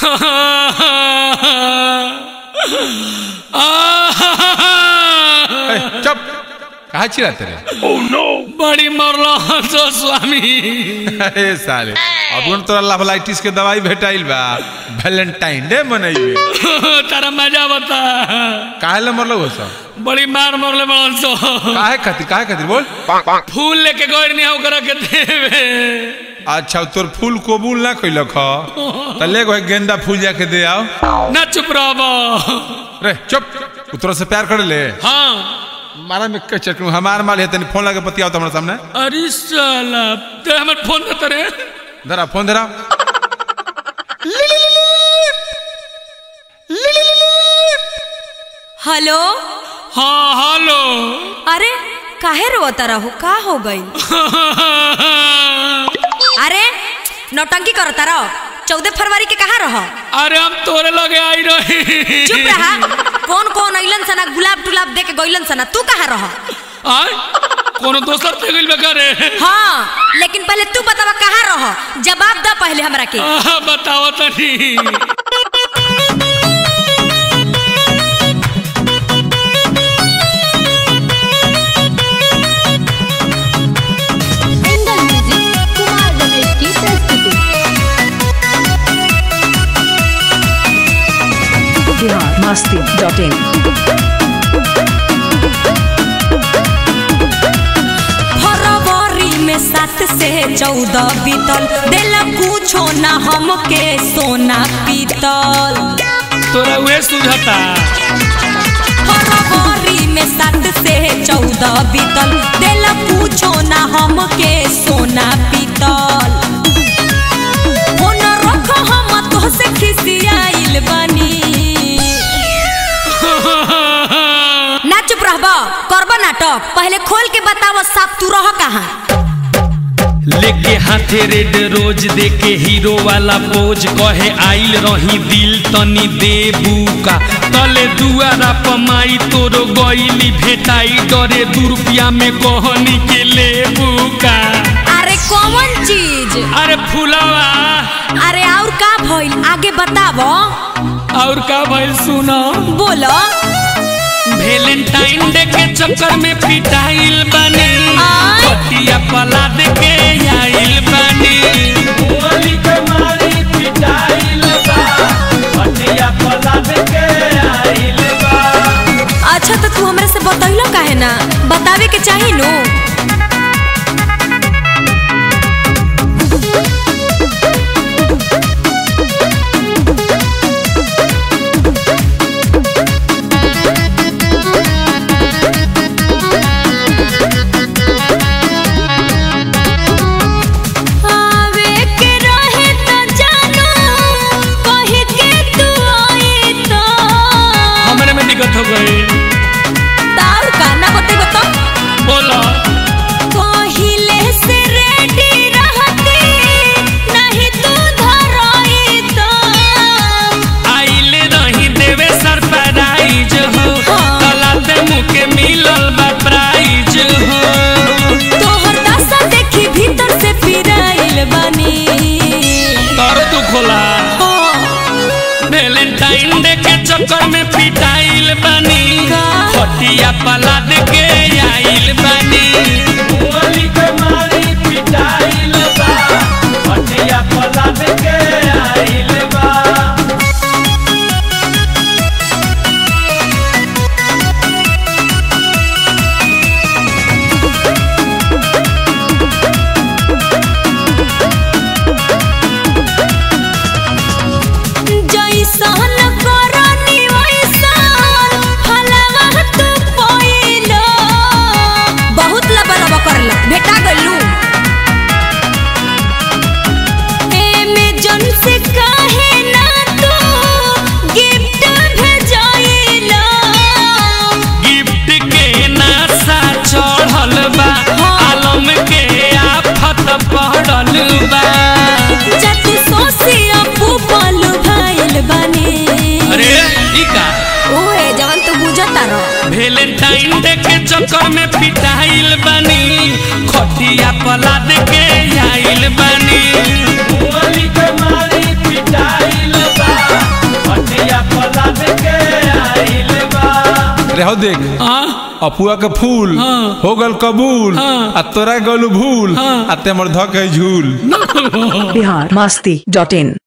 ए, चुप कहा चिल्लाते रे बड़ी मरलो हंसो स्वामी अरे साले अब तोरा लाइटिस के दवाई भेटाइल बा वैलेंटाइन डे मनइबे तारा मजा बता काहे ले मरलो हो सब बड़ी मार मरले बड़न सो काहे खातिर काहे खातिर बोल फूल लेके गइर नहीं ओकरा के देवे अच्छा तोर फूल कबूल ना कइलक ह त ले गो गेंदा फूल जाके दे आओ ना चुप रहो रे चुप उतरो से प्यार कर ले हाँ मारा में के चटकू हमार माल है तनी फोन लगे बतियाओ तो हमरा सामने अरे साला ते हमर फोन देते रे धरा फोन धरा हेलो हाँ हेलो अरे काहे रोता रहो का हो गई अरे नौटंकी करता रहो चौदह फरवरी के कहाँ रहो अरे हम तोरे लगे आई रही चुप रहा कौन कौन अइलन सना गुलाब टुलाब दे के गइलन सना तू कहाँ रहो आय कोनो दोसर पे गइल बे करे हाँ लेकिन पहले तू बतावा कहाँ रहो जवाब द पहले हमरा के आहा, बताओ तनी एंगल म्यूजिक कुमार रमेश की प्रस्तुति बिहार मस्ती डॉट इन फरवरी में सात से चौदह बीतल देला कुछो ना हमके सोना पीतल तोरा उहे सुझता फरवरी में सात से चौदह बीतल देला कुछो ना हमके सोना पीतल फोन रख हम तोहसे खिसियाइल बनी ना चुप रहबा करब नाटक पहले खोल के बताव साफ तू रह कहाँ लेके हाथे रेड रोज देके हीरो वाला पोज कहे आइल रही दिल तनी देबू का तले दुआरा पमाई तोरो गईली भेटाई डरे दू रुपया में कहनी के लेबू का अरे कौन चीज अरे फुलावा अरे और का भइल आगे बताव और का भइल सुनो बोलो वेलेंटाइन डे के चक्कर में पिटाइल बनी आय। पटिया पला दे के आइल बनी गोली के मारी पिटाइल बा पटिया पला दे के आइल बा अच्छा तो तू हमरे से बतैलो काहे ना बतावे के चाही नु आवे के रहे त जानो कहि के तू आई तो हमरे में दिक्कत हो गई तार गाना बते बता बोलो पहिले से रेडी रहती नहीं तू धराई तो आइल रही देवे सरप्राइज हो हाँ। तलाते मुके मिलल बा प्राइज हो तोहर दशा देखी भीतर से पिराइल बनी तर तू खोला वेलेंटाइन डे के चक्कर में पिटाइल बनी का? फटिया पला दे के आइल बनी गोली के मारी पिटाइल बा फटिया पला दे के आइल बा जैसन करनी वैसन फलवा तू पइलो बहुत लबा लबा करला भेटा गइलू एमे जन से काहे ना तू गिफ्ट भेजाइलो गिफ्ट के नासा चढ़ल बा आलम के आफत पड़ल बा जतु सोसिया पुपल भाइल बनी अरे ई का ओए जवन तू बुझता रह वेलेंटाइन डे के चक्कर में पिटाइल बनी खटिया पला दे के आइल बनी गोली के मारी पिटाइल बा हो देख हाँ अपुआ के फूल हाँ। हो गल कबूल हाँ। आ तोरा गलू भूल हाँ। आ ते हमर धक है झूल बिहार मस्ती डॉट इन